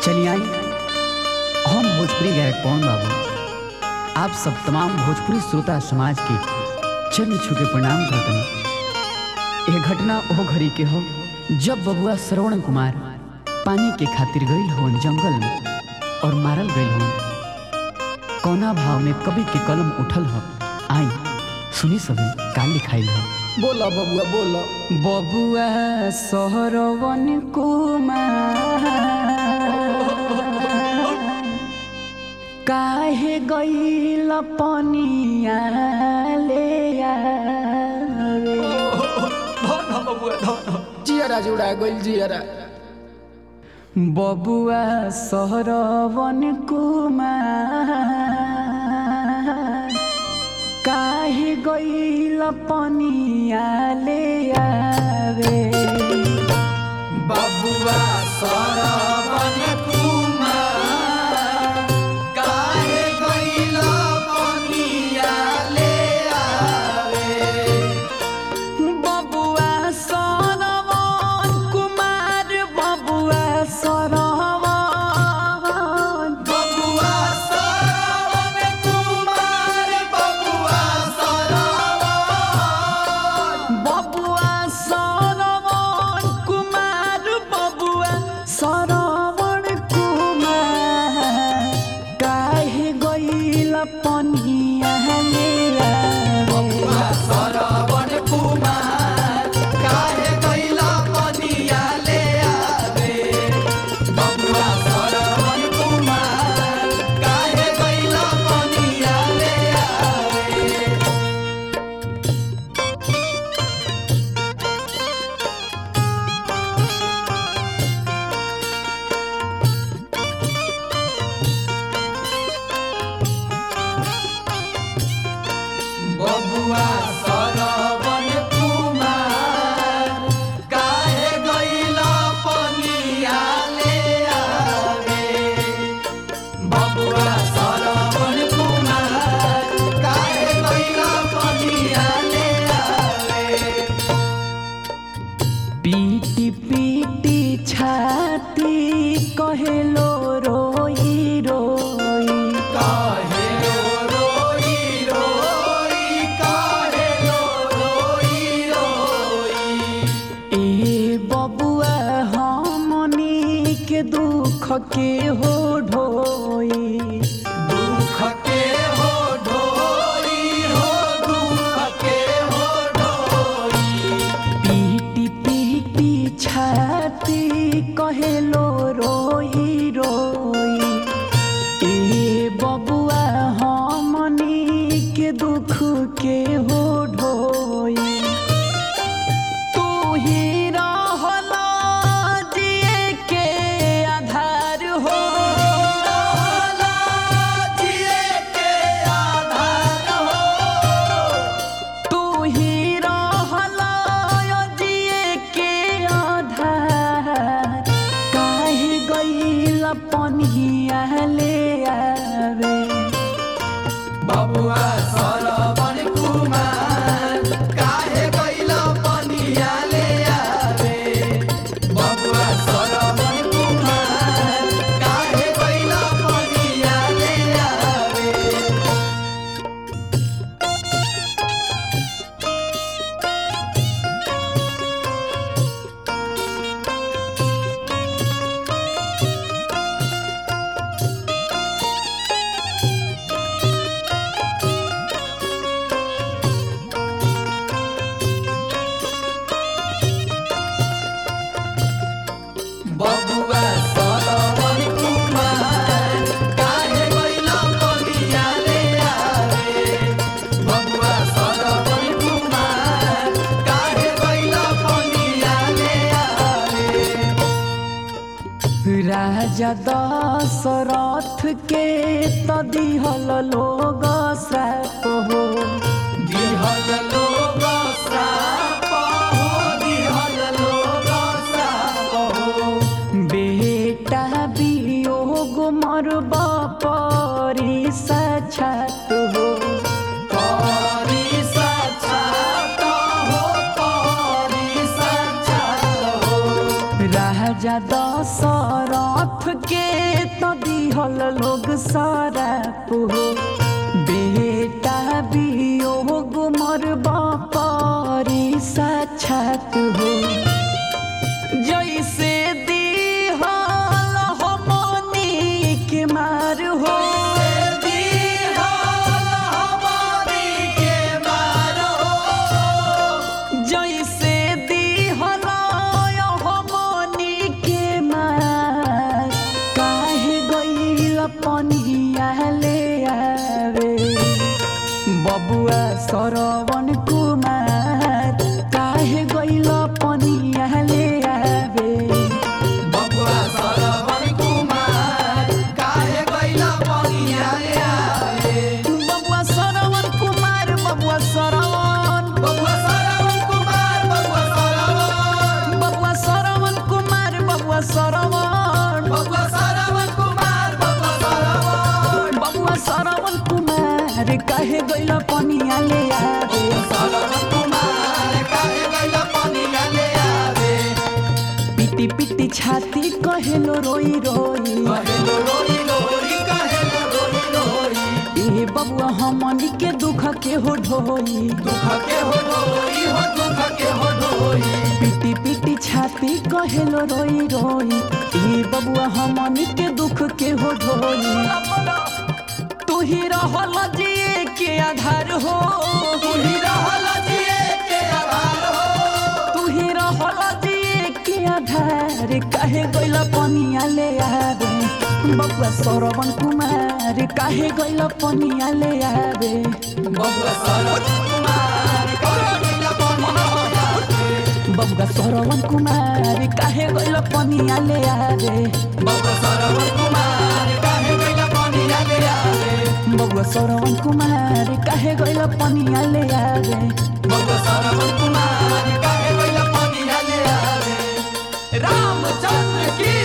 चलिए आई हम भोजपुरी गायक पवन बाबू आप सब तमाम भोजपुरी श्रोता समाज के चरण छू के प्रणाम करते हैं यह घटना ओ घड़ी के हो जब बबुआ श्रवण कुमार पानी के खातिर गईल होन जंगल में और मारल गईल होन कौना भाव में कवि के कलम उठल हो आई सुनी सभी का लिखाइल हो बोला बबुआ बोला बबुआ सहरवन कुमार काहे गईल पनिया ले आवे धन बबुआ धन जियारा जुड़ा गइल जियारा बबुआ सहरवन कुमार काहे गईल पनिया ले आवे बबुआ सरवन कुमार काहे गइल पनिया ले आवे बबुआ सरवन कुमार बबुआ सरवन बबुआ सरवन कुमार बबुआ सरवन बबुआ सरवन कुमार बबुआ सरवन कुमार काहे गइल पनिया ले बबुआ आवे सरवन कुमार काहे गइल पनिया ले आवे बबुआ सरवन कुमार काहे गइल पनिया ले आवे बबुआ सरवन कुमार काहे गइल पनिया ले आवे बबुआ सरवन कुमार काहे गइल पनिया ले आवे पीटी पीटी छाती कहेलो रोई रोई काहे रो रोई रोई काहे रो रोई रोई ए बबुआ हमनी के दुख के हो ढोई दुख के हो ढोई हो दुख के हो ढोई पीटी पीटी छाती कहेलो रोई रोई ए बबुआ हमनी के दुख के हो ढोई तू ही रहला जिए के आधार हो रहला जिए के आधार हो तू ही रहला जिए के आधार काहे गइल पनिया ले आवे बबुआ सरवन कुमार काहे गइल पनिया ले आवे बबुआ सरवन कुमार काहे गइल पनिया ले आवे बबुआ सरवन कुमार काहे गइल पनिया ले आवे बबुआ सरवन कुमार काहे गइल पनिया ले आवे राजा दशरथ के त दिहल लोग श्राप हो दिहल लोग श्राप हो दिहल लोग श्राप हो बेटा वियोग मरब परी साक्षात हो परी साक्षात हो परी साक्षात हो राजा दशरथ साथ के तो दिहल लोग सारा हो बेटा वियोग मरबा पारी साक्षात हो जैसे दिहल हमनी के मार हो जैसे दिहल हमनी के मार काहे गइल पनिया ले आवे बबुआ सरवन कुमार काहे गइल पनिया ले आवे बबुआ सरवन कुमार काहे गइला पनिया रे आवे बबुआ सरवन कुमार बबुआ सरवन बबुआ सरवन कुमार बबुआ सरवन बबुआ सरवन कुमार बबुआ सरवन बबुआ सरवन कुमार बबुआ सरवन बबुआ सरवन कुमार काहे गइल पनिया ले आवे सरवन कुमार काहे गइला पनिया ले आवे पिटी पिटी छाती कहेलो रोई रोई कहेलो रोई रोई कहेलो रोई रोई ए बबुआ हमनी के दुख के हो ढोई दुख के हो ढोई हो दुख के हो ढोई पिटी पिटी छाती कहेलो रोई रोई ए बबुआ हमनी के दुख के हो ढोई तू ही रहल जिए के आधार हो तू ही रहल जिए के आधार हो तू ही रहल जिए के आधार काहे गइल पनिया ले आवे बबुआ सरवन कुमार काहे गइल पनिया ले आवे बबुआ सरवन कुमार काहे गइला पनिया ले आवे बबुआ सरवन कुमार काहे गइल पनिया ले आवे बबुआ सरवन कुमार काहे गइला पनिया ले आवे बबुआ सरवन कुमार काहे गइल पनिया ले आवे बबुआ सरवन कुमार काहे गइला पनिया ले आवे रामचंद्र की